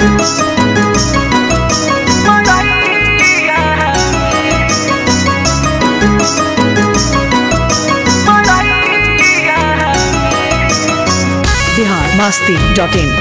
Bihar Masti dot इन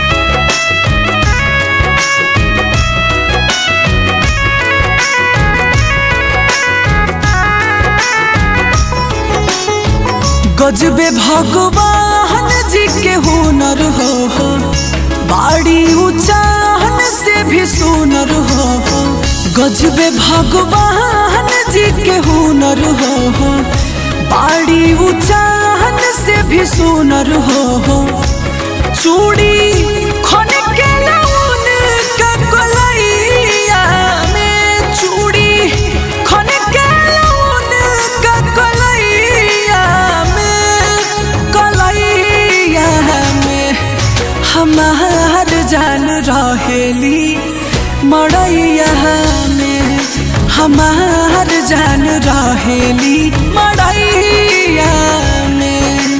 गजबे भगवान जी के हुनर हो हो बाड़ी ऊंचाहन से भी सुनर हो हो गजबे भगवान जी के हुनर हो हो बाड़ी ऊंचाहन से भी सुनर हो हो चूड़ी खन के लौन का कलैया में चूड़ी खन के लौन का कलैया में कलैया में हमार जान रहेली मड़ैया में हमार जान रहेली मड़ैया में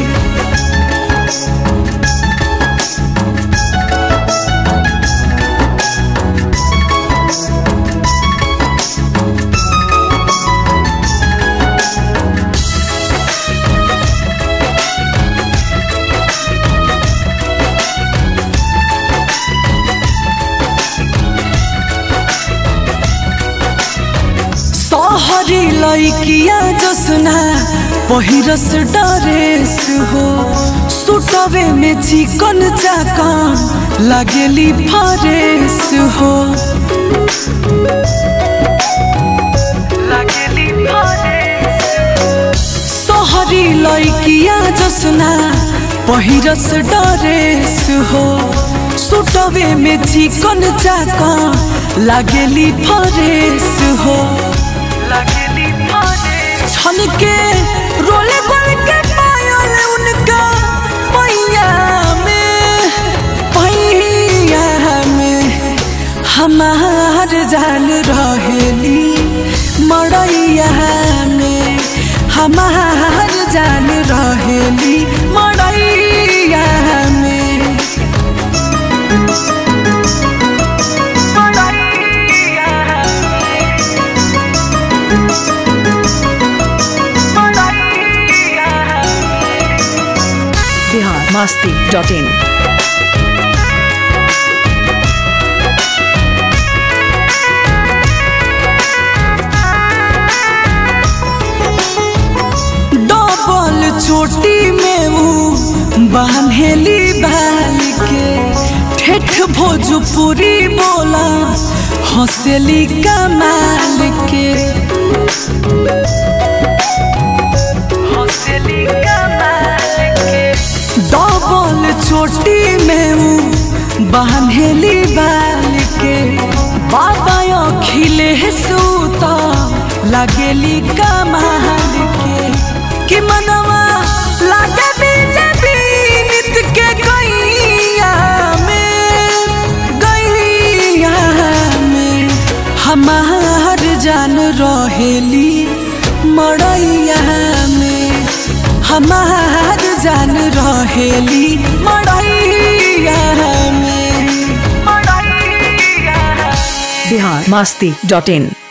सहरी लैकिया जसना पहिरस डरेस हो सुटवे में चिकन चाकन लागेली फरेस हो सहरी लैकिया जसना पहिरस डरेस हो सुटवे में चिकन चाकन लागेली फरेस हो छन के रोले गोल के पायल उनका पैया में पैया में हमार जान रहेली मड़ैया में हमार जान रहेली मड़ैया में Bihar Masti dot in double चोटी में ऊ बांधेली बाल के ठेठ भोजपुरी बोला हंसेली कमाल के डबल चोटी में ऊ बांधेली बाल के बाबा अखिले सूता लगेली कमाल के कि मनवा लागे बीजेपी नित के गैया में गैया में हमार जान रहेली मड़ैया में हमार जान रहेली मड़ैया में बिहार मस्ती डॉट इन